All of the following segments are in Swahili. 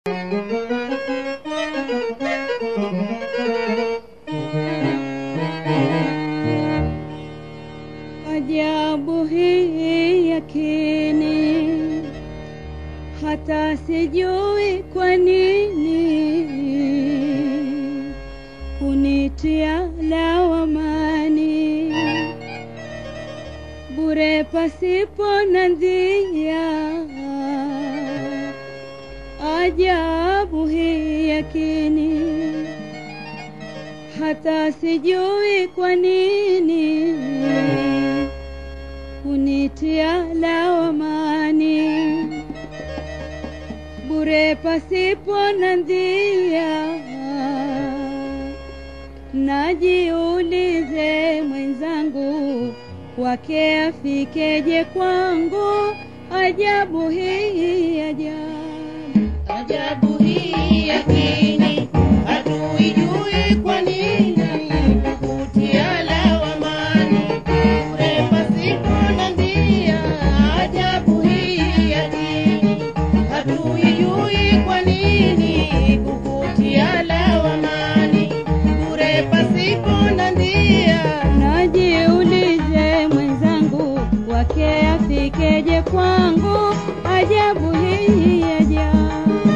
Ajabu hii yakini, hata sijui kwa nini kunitia lawamani bure pasipo na njia. Ajabu hii yakini, hata sijui kwa nini kunitia lawamani bure pasipo na njia. Najiulize mwenzangu, wake afikeje kwangu? Ajabu hii ajabu Ajabu hii yakini, hatuijui kwa nini kukutia lawamani bure pasipo na njia. Ajabu hii yakini, hatuijui kwa nini kukutia lawamani bure pasipo na njia. Najiulize mwenzangu, wake afikeje kwangu? Ajabu hii ajabu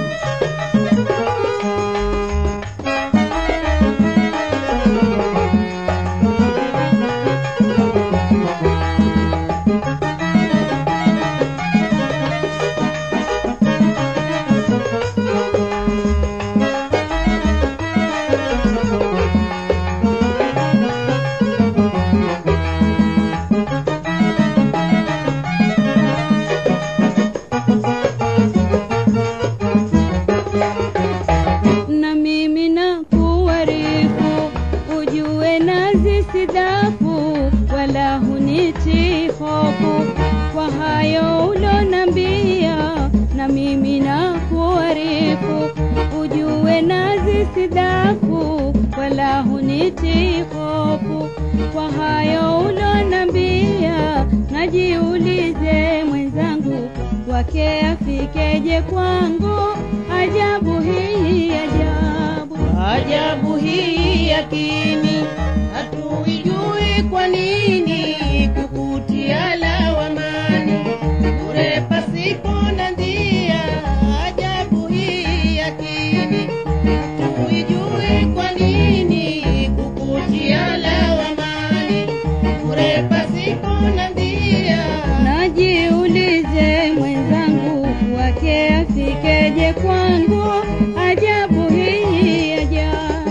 na mimi na kuwarifu ujue nazi sidafu wala huniti hofu kwa hayo ulonambia na mimi na kuwarifu ujue nazi sidafu wala huniti hofu kwa hayo ulonambia najiulize mwenzangu wake afikeje kwangu ajabu hii ajabu Ajabu hii yakini, hatuijui kwa nini kukutia lawamani bure pasipo na njia. Ajabu hii yakini, hatuijui kwa nini kukutia lawamani bure pasipo na njia. najiulize mwenzangu wake afikeje kwangu ajabu hii ajabu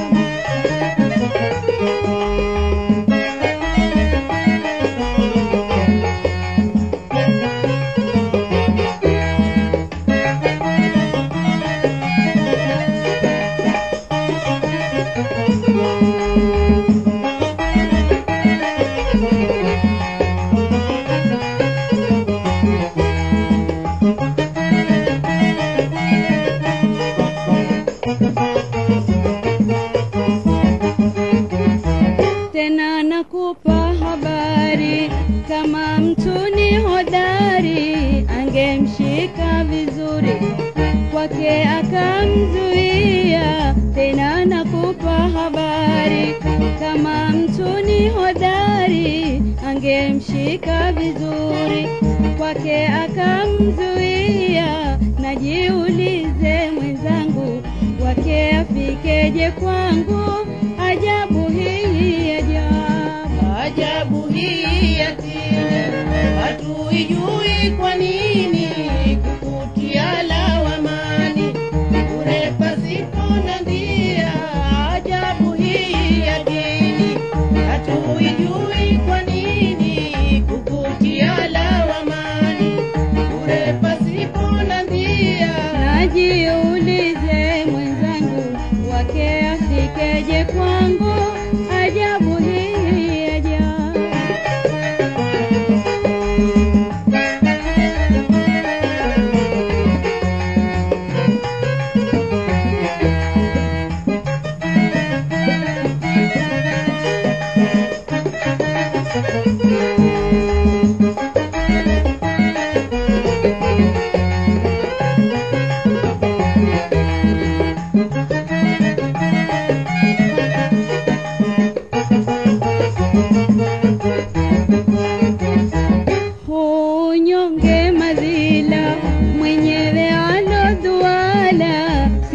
tena nakupa habari kama mtu ni hodari angemshika vizuri kwake akamzuia tena nakupa habari kama mtu ni hodari angemshika vizuri kwake akamzuia najiulize mwenzangu wake afikeje kwangu ajabu hii ajabu Ajabu hii yakini, hatuijui kwa nini kukutia lawamani bure pasipo na njia. Ajabu hii yakini, hatuijui kwa nini kukutia lawamani bure pasipo na njia. najiulize mwenzangu wake afikeje kwangu ajabu hii ajabu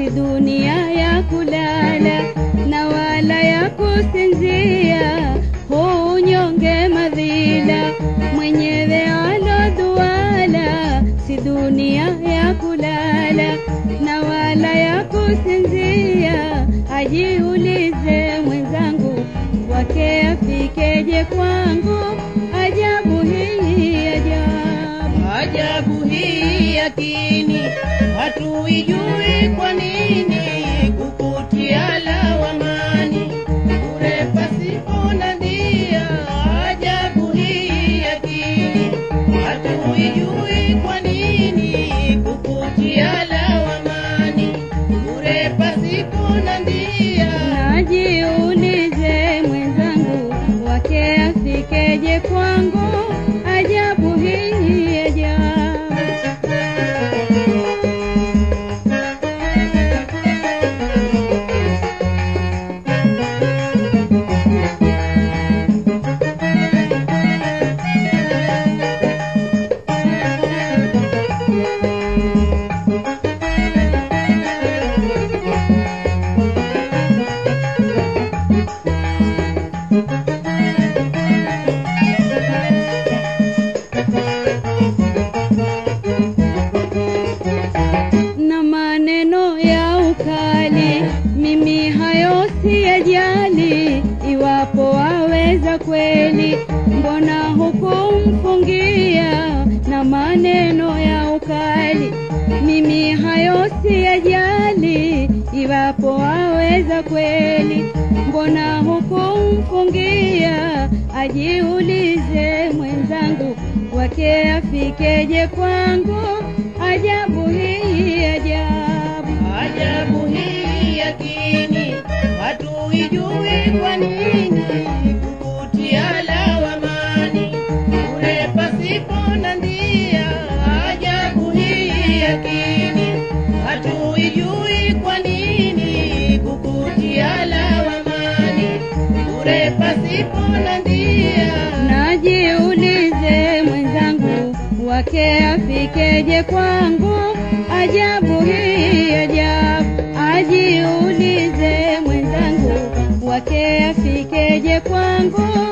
si dunia ya kulala na wala ya kusinzia, huu unyonge madhila mwenyewe aloduala, si dunia ya kulala na wala ya kusinzia. Ajiulize mwenzangu, wake afikeje kwangu? Ajabu hii ajabu. Ajabu hii yakini, hatuijui kwa nini kukutia lawamani bure pasipo na ndia. Ajabu hii yakini, hatuijui kwa nini kukutia lawamani bure pasipo na ndia. Najiulize mwenzangu, wake afikeje kwangu? Ajabu hii ajabu. na maneno ya ukali, mimi hayo siyajali. Iwapo waweza kweli, mbona hukumfungia? Na maneno ya ukali, mimi hayo siyajali. Iwapo waweza kweli, mbona hukumfungia? Ajiulize mwenzangu, wake afikeje kwangu? Ajabu hii ajabu. Ajabu hii yakini, hatuijui kwa nini kukutia lawamani bure pasipo na ndia. Ajabu hii yakini, hatuijui kwa nini kukutia lawamani bure pasipo na ndia. Najiulize mwenzangu, wake afikeje kwangu? Ajabu hii ajabu. Ajiulize mwenzangu, wake afikeje kwangu?